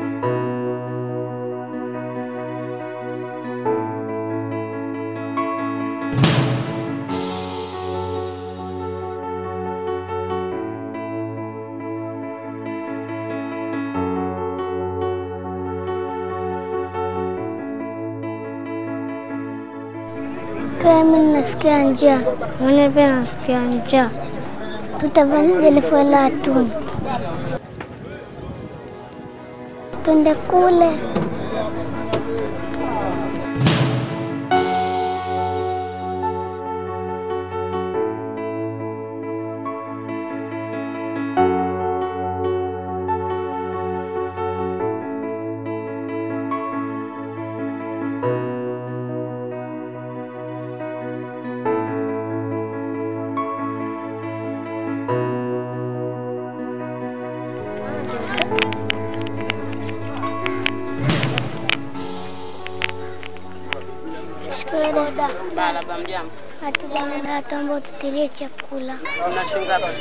Kama mimi nasikia njaa, Mimi pia nasikia njaa. tutafanyaje elfu tatu? Twende kule. Shikamoo dada. Marahaba, mjambo. Hatuna muda hata ambao tutilie chakula. Una shilingi ngapi?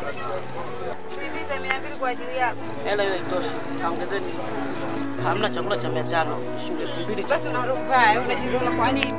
kwa ajili yako. Hela hiyo itoshi, kaongezeni. Hamna chakula cha mia tano, shilingi elfu mbili tu. Basi unarubaya, unajiona kwa nini?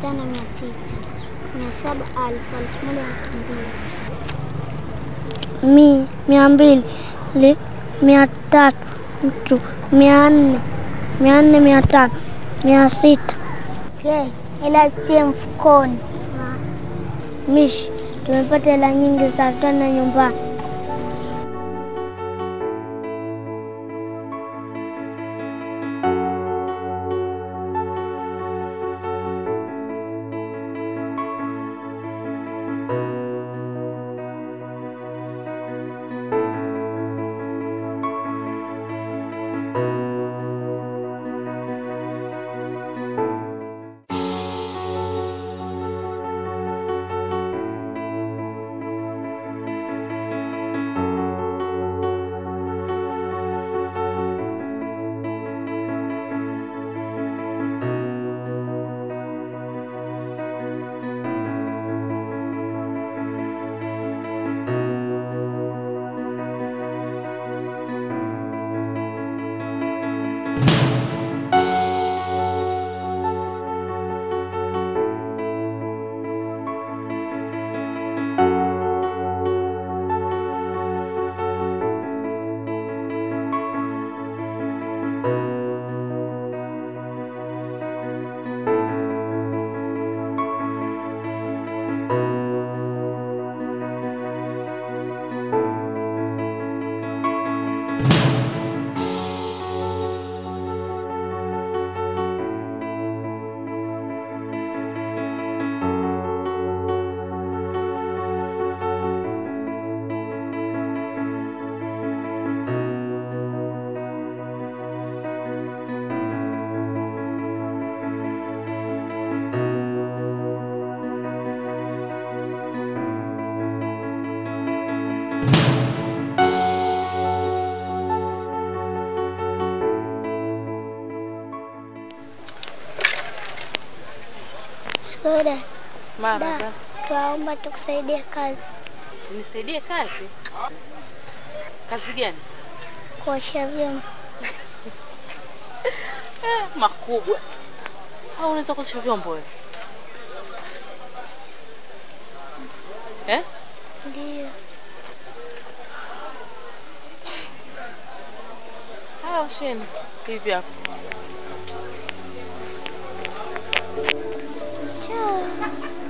tano mia sita mia saba alfu elfu moja elfu mbili mi mia mbili li, mia tatu mtu mia nne mia nne mia tano mia sita Ke, ila tie mfukoni. mishi tumepata hela nyingi za tana nyumbani Skoda, Mara, da, twaomba tukusaidie kazi, nisaidie kazi. Kazi gani? kuosha vyombo. Eh, makubwa. Au unaweza kuosha vyombo wewe? Eh? Ndio, Haya, osheni hivi hapo. njoo.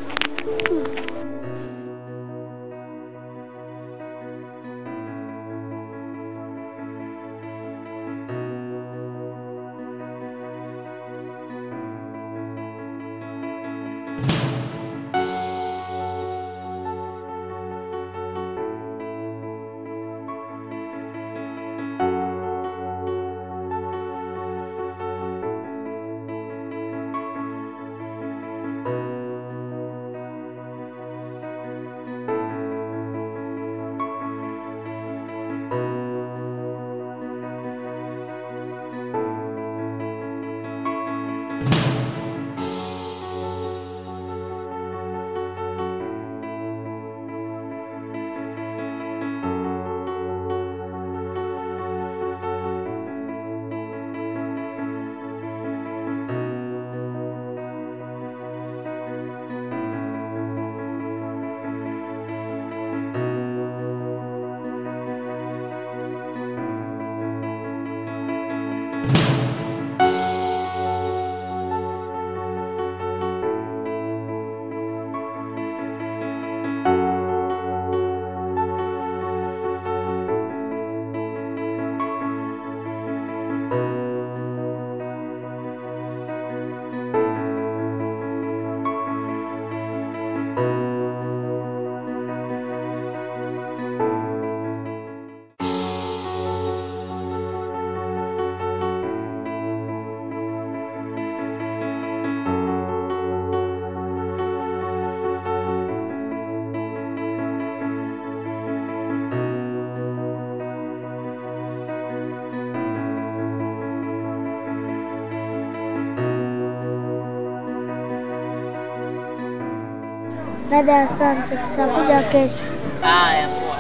Dada, asante, tutakuja kesho. Haya, poa.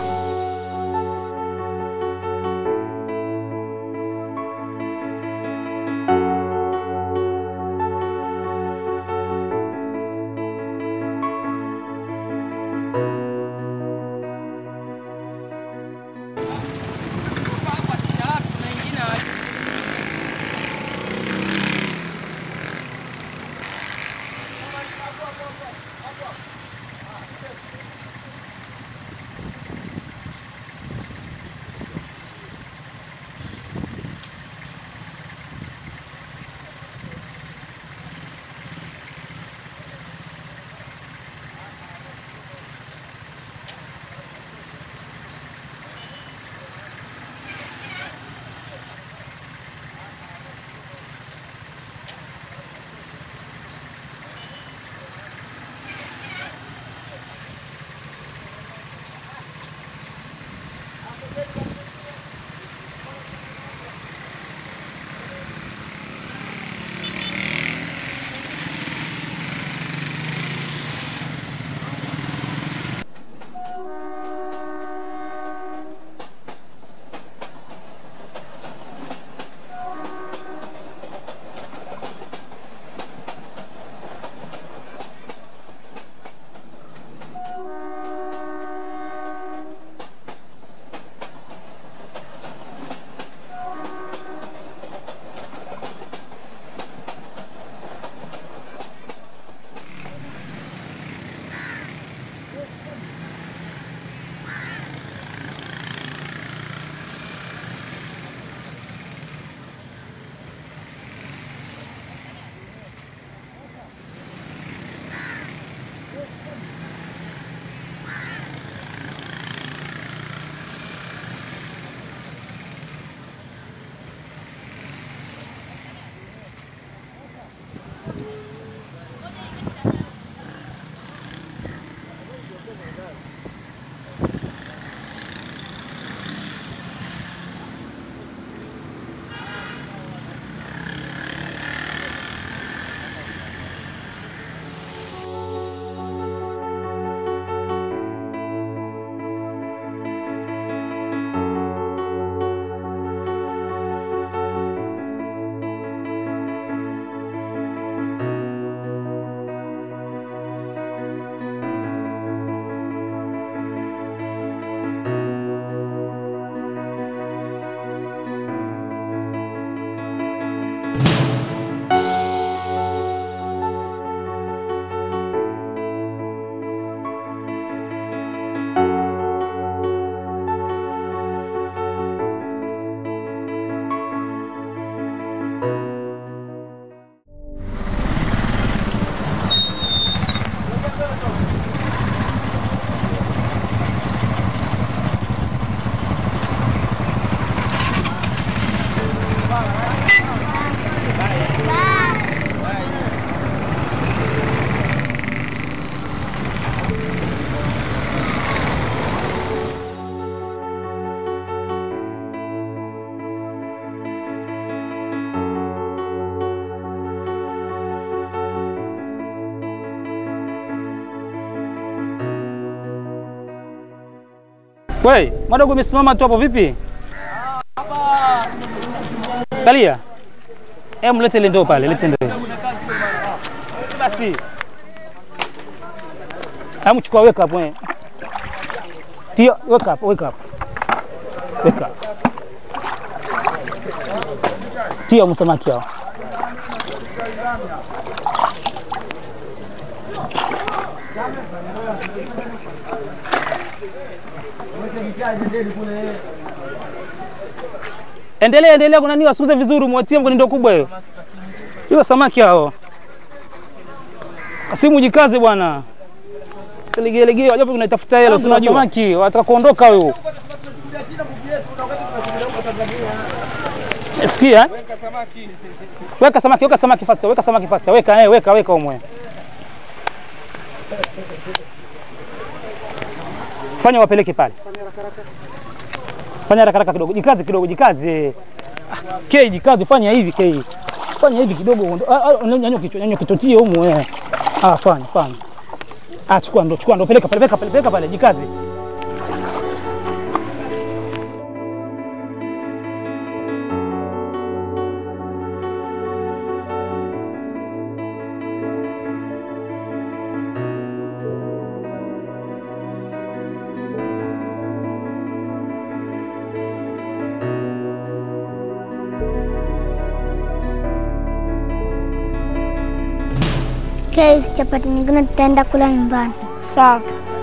We, mwadogo umesimama tu hapo vipi? Kalia. Eh, mlete ile ndoo pale, lete ndoo. Basi. Hebu chukua weka hapo. eh. Tio, weka hapo, weka hapo. Weka. Tio msamaki hao. Endelea, endelea, kuna nini wasukuze vizuri, mwatie kwenye ndoo kubwa hiyo. Hiyo samaki hao. Kasimu jikaze bwana. Silegelegee, wajapo kunatafuta hela, si unajua samaki, wataka kuondoka huyo. Sikia? eh? Weka samaki, weka samaki fasta, weka samaki fasta, weka eh, weka weka umwe. Fanya wapeleke pale. Fanya haraka haraka kidogo, jikaze kidogo, jikaze. Ah, Kei, jikaze, fanya hivi Kei. Fanya hivi kidogo, uondo- ah, ah, nyanyua kichwa, nyanyua kitotie humu eh. Ah, fanya, fanya. Ah, chukua ndo, chukua ndo, peleka pale, peleka pale, peleka pale, jikaze. Kesho chapati nyingine tutaenda kula nyumbani. Sawa.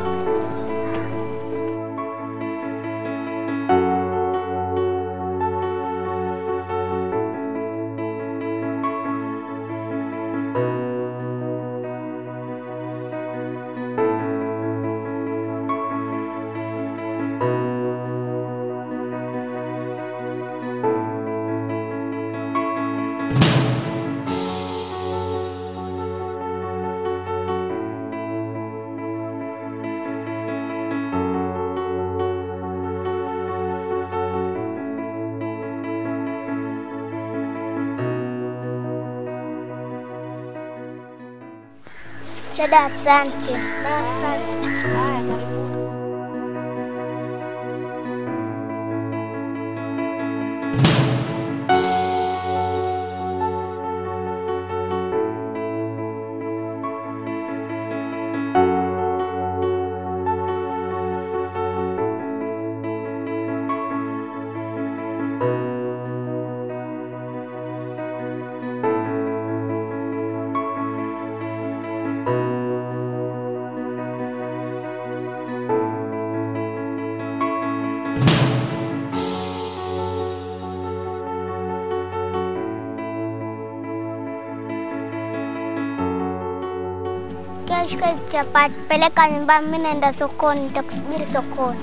Dada, asante. Kesho hizi chapati peleka nyumbani, mimi naenda sokoni, nitakusubiri sokoni.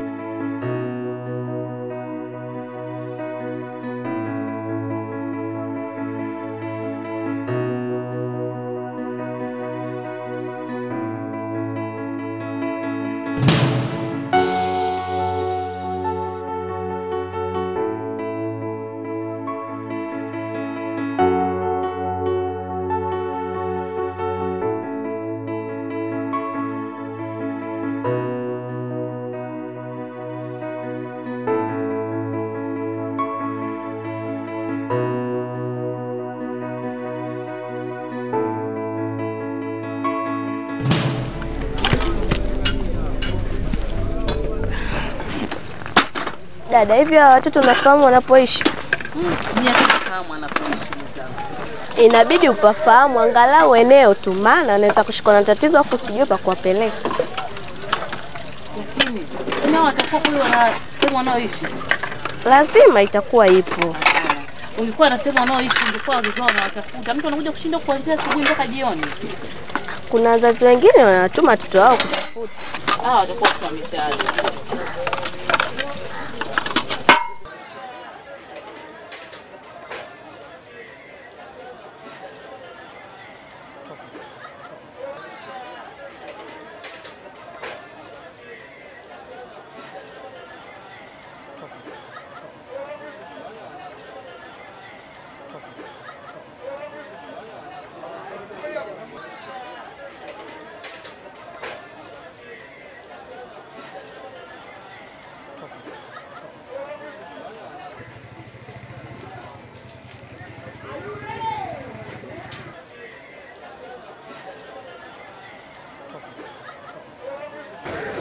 Dada, hivi hawa watoto unafahamu wanapoishi? Mimi hata kama anapoishi mwenzangu. Inabidi upafahamu angalau eneo tu, maana anaweza kushikwa na tatizo afu sijui pa kuwapeleka. Lakini nao watakuwa kule wana sehemu wanaoishi. Lazima itakuwa ipo. Ungekuwa na sehemu wanaoishi ungekuwa wazazi wao wanawatafuta. Mtu anakuja kushinda kuanzia asubuhi mpaka jioni. Kuna wazazi wengine wanatuma watoto wao kutafuta. Hawa watakuwa kwa mitaani.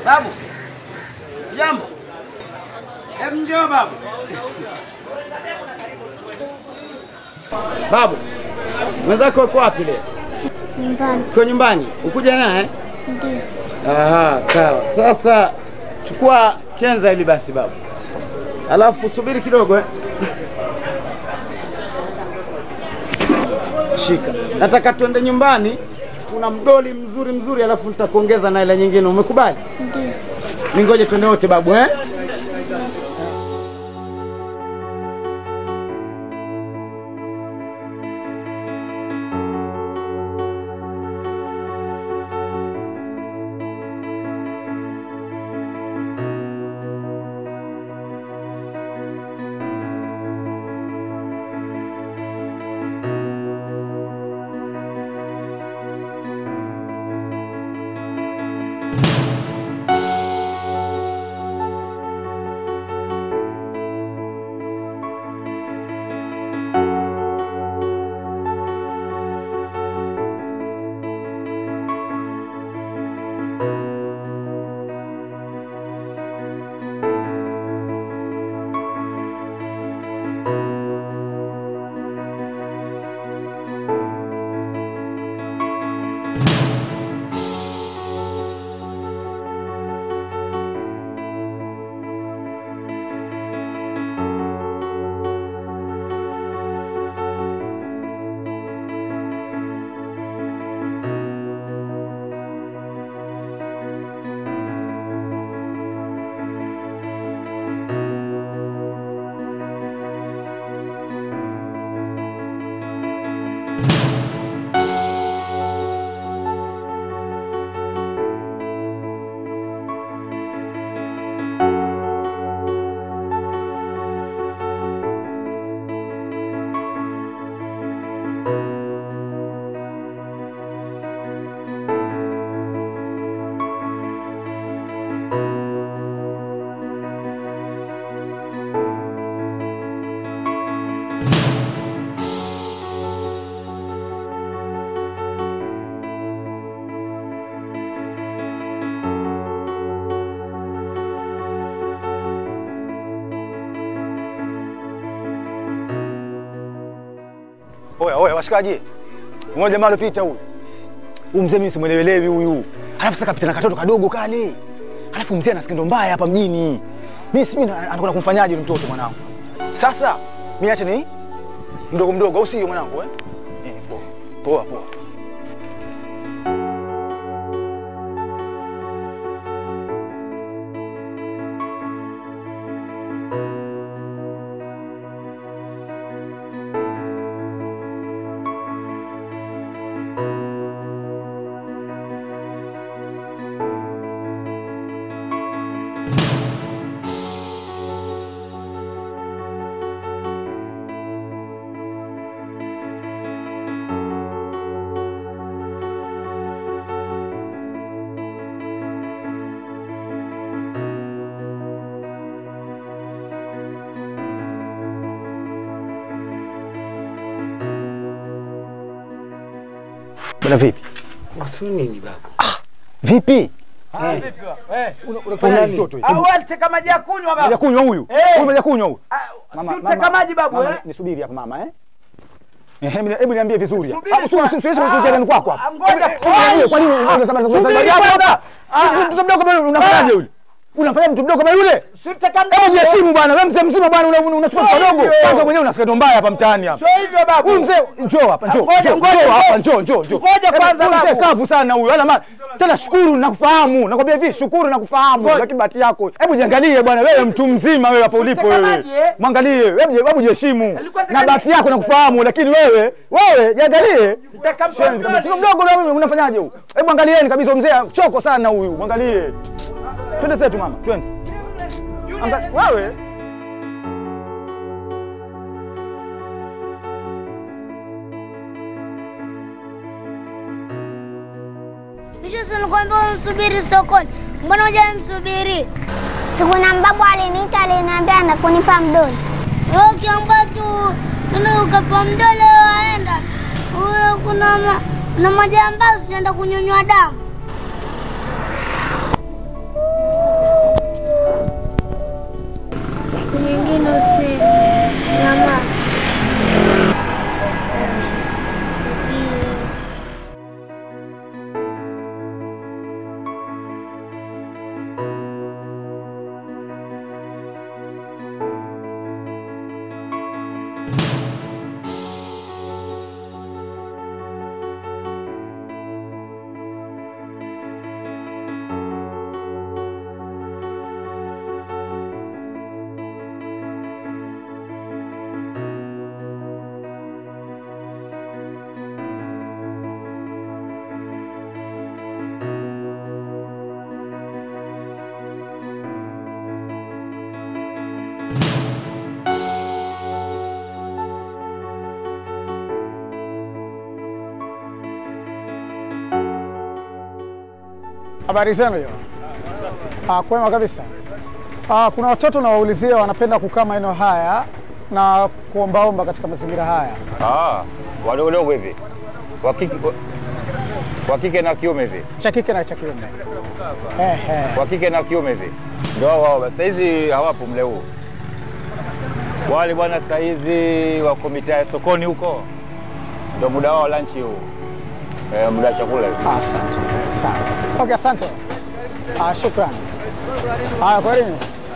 Babu, jambo. Hebu njoo babu. Babu, mwenzako uko wapi leo? Nyumbani Uko nyumbani? Ukuja naye? ndio. Aha, sawa. Sasa chukua chenza hili basi babu, alafu subiri kidogo eh. Shika, nataka tuende nyumbani, kuna mdoli mzuri mzuri, alafu nitakuongeza na ile nyingine. Umekubali? Ndio. Ningoje twende wote babu eh? Oya, oya, washikaji. Mmoja jamaa alipita huyu. Huyu mzee mimi simuelewelewi huyu. Alafu sasa kapita na katoto kadogo kale. Alafu mzee ana skendo mbaya hapa mjini. Mimi sijui na- anakwenda kumfanyaje yule mtoto mwanangu. Sasa mimi acha ni mdogo mdogo au sio mwanangu eh? Eh, poa. Poa poa. Bwana vipi? Wasu nini babu? Vipi? Eh, Unafanya mtoto hivi? Au aliteka maji ya kunywa Maja babu? kunywa huyu. Eh. Huyu maja kunywa huyu. Mama, si uteka maji babu mama, eh? nisubiri hapa mama eh? Eh, hebu hebu niambie vizuri. Subiri Hapo kwa- sio sio sio Ah, kuja kwako hapa. ah, ngoja. Hebu- hebu niambie, Kwa nini unasema Subiri habari yako kwanza. hapa? Ah. Mtoto mdogo kama yule unamfanyaje yule? Unamfanya mtu mdogo kama yule? Si uteka Hebu mdogo. jiheshimu bwana, wewe mzee mzima bwana una- una- unachukua mtoto Sio dogo. hivyo. Kwanza mwenyewe una skendo mbaya hapa mtaani hapa. Sio hivyo babu. Huyu mzee njoo hapa, njoo. Ngoja, njoo, ngoja, njoo ngoja. hapa, njoo, njoo, njoo. Ngoja Hebu, kwanza, huyu mzee babu. kavu sana huyu. Hana maana. Tena shukuru nakufahamu. Nakwambia hivi, shukuru nakufahamu. Lakini bahati yako. Hebu jiangalie bwana, wewe mtu mzima wewe hapo ulipo wewe. Mtazamaji, eh? Mwangalie, hebu hebu jiheshimu. Alikuwa Na ataka- bahati yako nakufahamu, lakini wewe, wewe jiangalie. Mtaka Shenzi kabisa. mtoto. Mdogo na wewe unafanyaje huyu? Hebu angalieni kabisa mzee choko sana huyu. Mwangalie. Twende zetu mama, twende. Angalia wewe. Misho si nilikwambia umsubiri sokoni, mbona hujamsubiri? Siku na mbabu aliniita aliniambia na kunipa mdoli. Wewe ukiamba tu ndio ukapa mdole waenda. Wewe kuna ma, kuna majambazi tunaenda kunyonywa damu. Habari zenu hiyo? Ah, kwema kabisa. Ah, kuna watoto nawaulizia wanapenda kukaa maeneo haya na kuombaomba katika mazingira haya. Ah, wadogodogo hivi wa kike wa- wa kike na kiume hivi Cha kike na cha kiume. Ehe. wa kike na kiume hivi ndio hao hao. Sasa hizi hawapo mle huu wale bwana, sasa hizi wako mitaa ya sokoni huko, ndio muda wao lunch huu, eh, muda wa chakula hivi. Asante sana. Okay, asante. Ah, shukrani. Haya, kwaherini.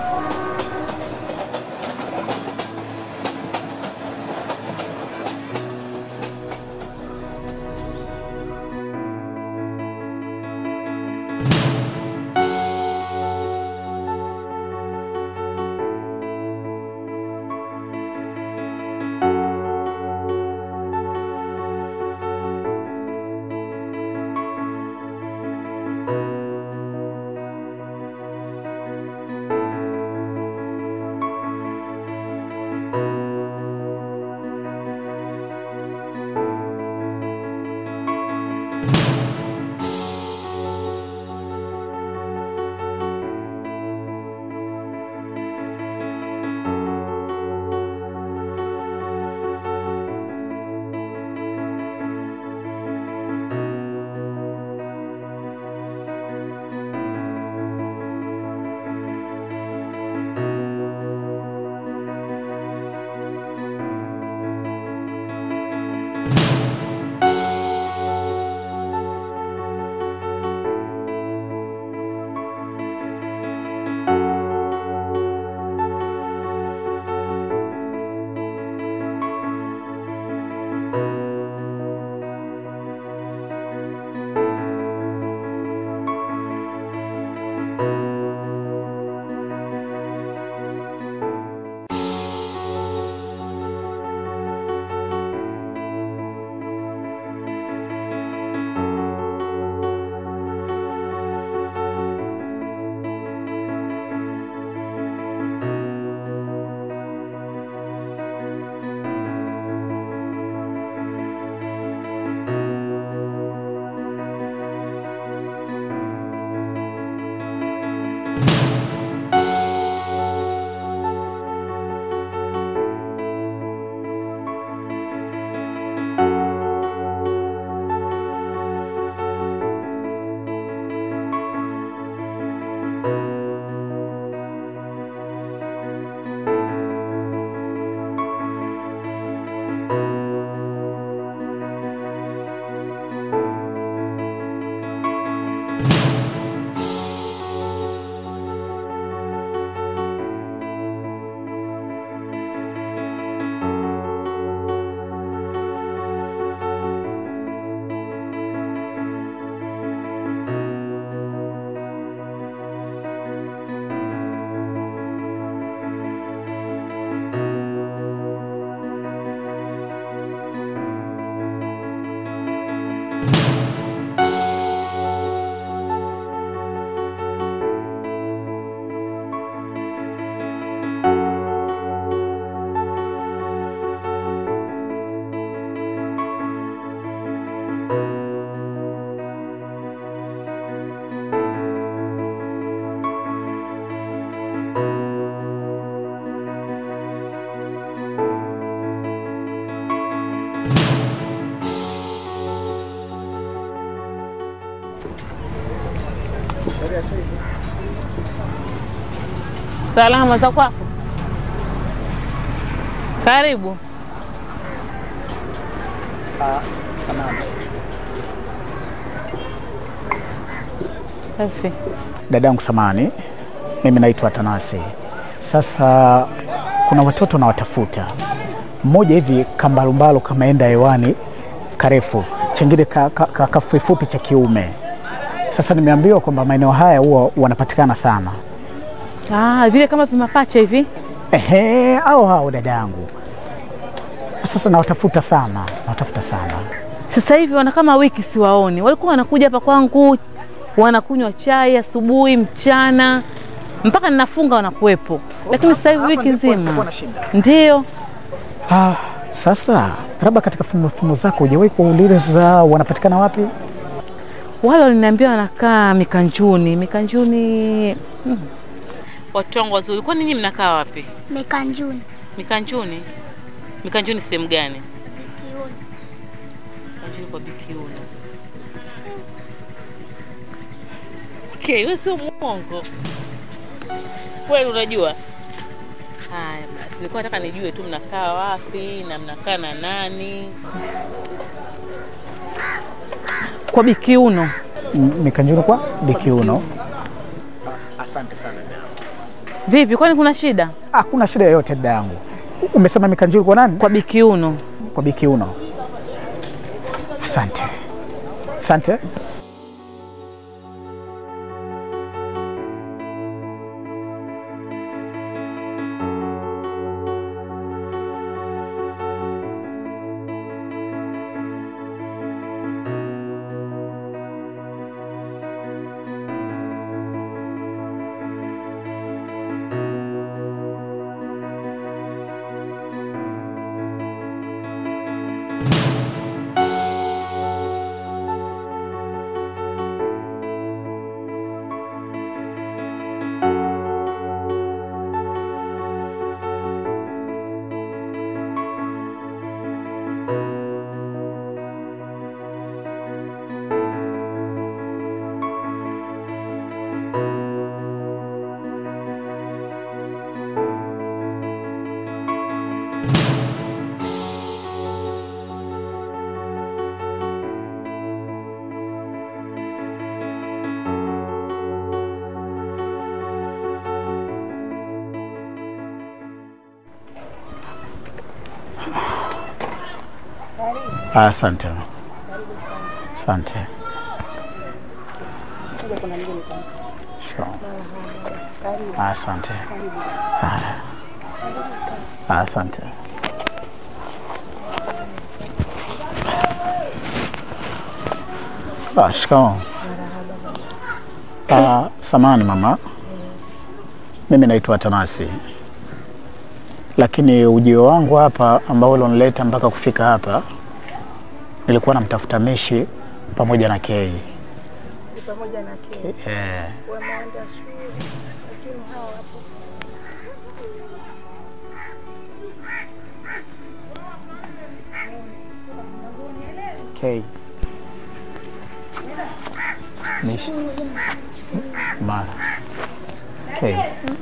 Salama za kwako? Karibu. Samahani. Safi. Dadangu samani, mimi naitwa Tanasi. Sasa kuna watoto nawatafuta, mmoja hivi kambalumbalo kameenda hewani karefu, chengine ka, ka, ka, kafupifupi cha kiume. Sasa nimeambiwa kwamba maeneo haya huwa wanapatikana sana. Ah, vile kama vimapacha hivi. Ehe, au hao dadangu. Sasa nawatafuta sana, nawatafuta sana. Sasa hivi wana kama wiki siwaoni. Walikuwa wanakuja hapa kwangu, wanakunywa chai asubuhi, mchana, mpaka ninafunga wanakuwepo. lakini sasa hivi wiki nzima ndio Ah, sasa labda katika fumo fumo zako hujawahi kuuliza wanapatikana wapi? wale waliniambia wanakaa Mikanjuni. Mikanjuni hmm. Watu wangu wazuri, kwani nyinyi mnakaa wapi? Mikanjuni. Mikanjuni? Mikanjuni sehemu gani? Kiuni. Mikanjuni kwa Bikiuni. Okay, wewe sio mwongo kweli, unajua. Haya basi, nilikuwa nataka nijue tu mnakaa wapi na mnakaa na nani. Kwa Bikiuno. M- Mikanjuni kwa Bikiuno. Asante sana dada. Vipi, kwani kuna shida? Hakuna shida yoyote dada yangu. Umesema Mikanjuni kwa nani? Kwa Bikiuno. Kwa Bikiuno. Asante. Asante. Asante. Asante. Sure. Asante. Haya. Asante. Ah, shikamoo. Ah, samani mama, mimi naitwa Tanasi, lakini ujio wangu hapa ambao ulionileta mpaka kufika hapa, nilikuwa namtafuta Mishi pamoja na Kei. pamoja na Kei Eh, wameenda shule, lakini hawa wapo Kei. Mishi. Mara. Kei.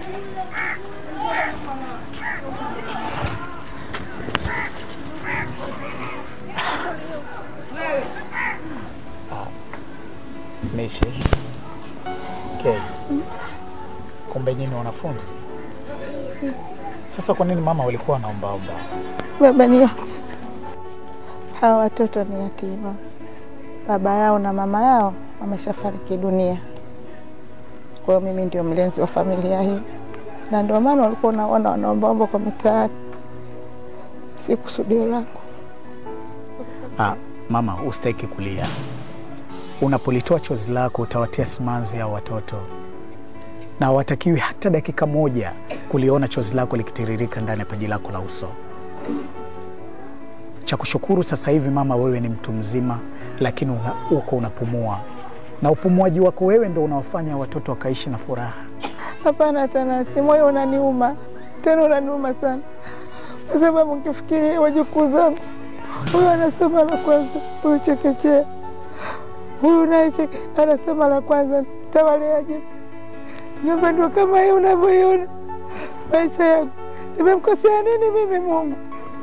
Mishi. Kei. Kumbe nyinyi wanafunzi. Sasa kwa nini mama walikuwa wanaombaomba? baba ni yote. Hawa watoto ni yatima, baba yao na mama yao wameshafariki dunia. Kwa hiyo mimi ndio mlezi wa familia hii, na ndio maana walikuwa unaona wanaombaomba kwa mitaani. Si kusudio langu. Ah, mama, usitaki kulia. Unapolitoa chozi lako utawatia simanzi hao watoto, na hawatakiwi hata dakika moja kuliona chozi lako likitiririka ndani ya paji lako la uso. Cha kushukuru sasa hivi mama, wewe ni mtu mzima, lakini una, uko unapumua, na upumuaji wako wewe ndo unaofanya watoto wakaishi na furaha. Hapana Tanasi, moyo unaniuma tena, unaniuma sana, kwa sababu nkifikiria wajukuu zangu, huyu anasoma la kwanza, huyu chekechea, huyu naye cheke- anasoma la kwanza, tawaleaje? Nyumba ndio kama hii unavyoiona. Maisha yangu nimemkosea nini mimi Mungu?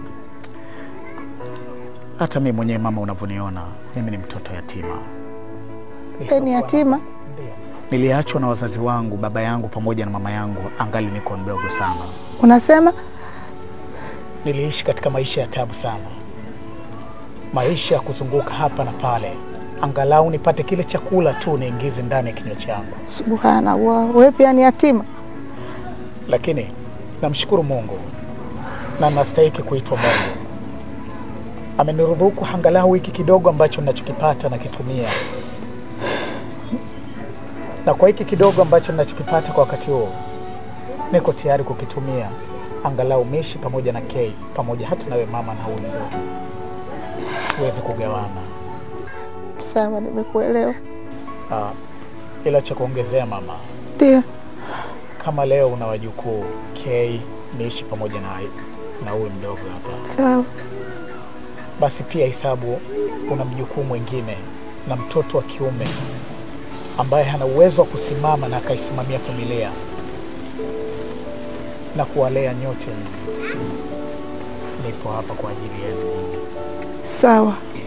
Hata mimi mwenyewe mama, unavyoniona mimi ni mtoto yatima, Wewe ni yatima? niliachwa na wazazi wangu, baba yangu pamoja na mama yangu, angali niko mdogo sana. Unasema Niliishi katika maisha ya tabu sana, maisha ya kuzunguka hapa na pale, angalau nipate kile chakula tu niingize ndani ya kinywa changu. subhanallah, wewe pia ni yatima? Lakini namshukuru Mungu na nastahiki kuitwa Mungu. Ameniruzuku angalau hiki kidogo ambacho ninachokipata nakitumia, na kwa hiki kidogo ambacho ninachokipata kwa wakati huu niko tayari kukitumia angalau Mishi pamoja na Kei pamoja hata nawe mama na huyu mdogo tuweze kugawana. Sawa, nimekuelewa. Ah, ila cha kuongezea mama, Ndio, kama leo una wajukuu Kei, Mishi pamoja na na huyu mdogo hapa, sawa. basi pia hesabu una mjukuu mwingine na mtoto wa kiume ambaye hana uwezo wa kusimama na akaisimamia familia na kuwalea nyote. Nipo hapa kwa ajili yenu. Sawa.